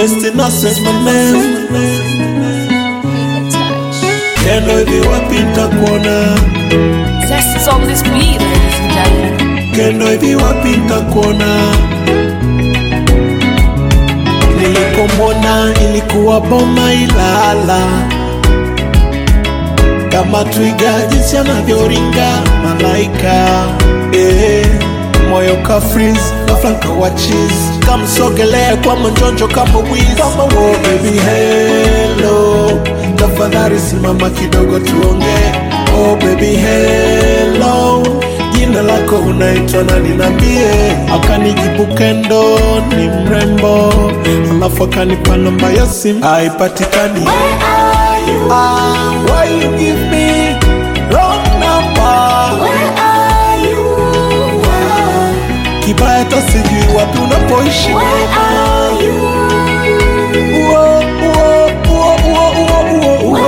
best innocence my man Kendo hivi wapi nitakuona Zest is on this beat, ladies and gentlemen. Kendo hivi wapi nitakuona Nilipomwona ilikuwa boma Ilala kama twiga jinsi anavyoringa malaika eh, moyo ka freeze ghafla nkawa cheese kamsogelea kwa manjonjo kama wiz kama wo baby hello tafadhali simama kidogo tuongee oh baby hello jina lako unaitwa nani niambie akanijibu kendo ni mrembo alafu akanipa namba ya simu haipatikani Ah, why you give me wrong number? Kibaya hata sijui wapi unapoishi. Uo, uo, uo, uo, uo, uo, uo.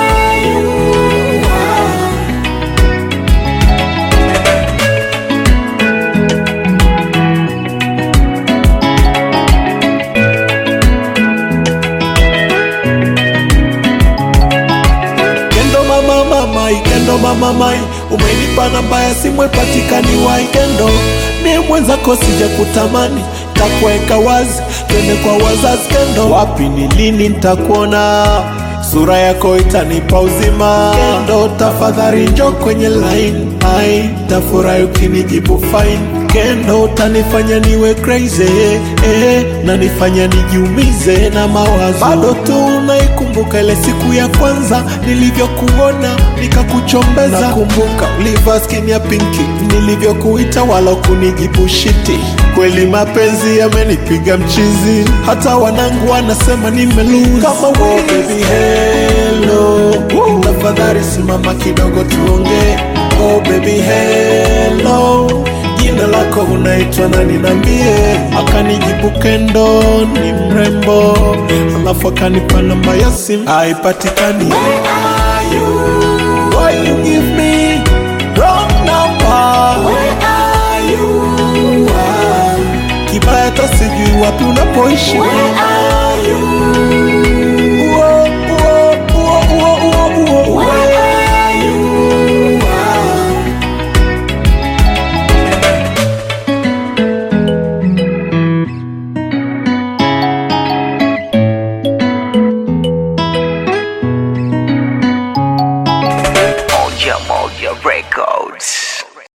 Kendo mama mamai, kendo mama mai, umenipa namba ya simu ipatikani wai kendo, mie mwenzako sija kutamani, takuweka wazi, twende kwa wazazi kendo, wapi ni lini nitakuona sura yako itanipa uzima kendo, tafadhali njo kwenye line, ai tafurahi ukinijibu fine kendo, utanifanya niwe crazy eh, na nifanya nijiumize na mawazo, bado tu naikumbuka ile siku ya kwanza nilivyokuona nikakuchombeza, nakumbuka ulivaa skin ya pinki nilivyokuita wala kunijibu shiti. Kweli mapenzi yamenipiga mchizi, hata wanangu wanasema nimelose. Kama wo baby hello, tafadhali simama kidogo tuongee. Oh baby hello jina lako unaitwa nani niambie akanijibu kendo ni mrembo alafu akanipa namba ya simu haipatikani Why you give me wrong number? Kibaya hata sijui wapi unapoishi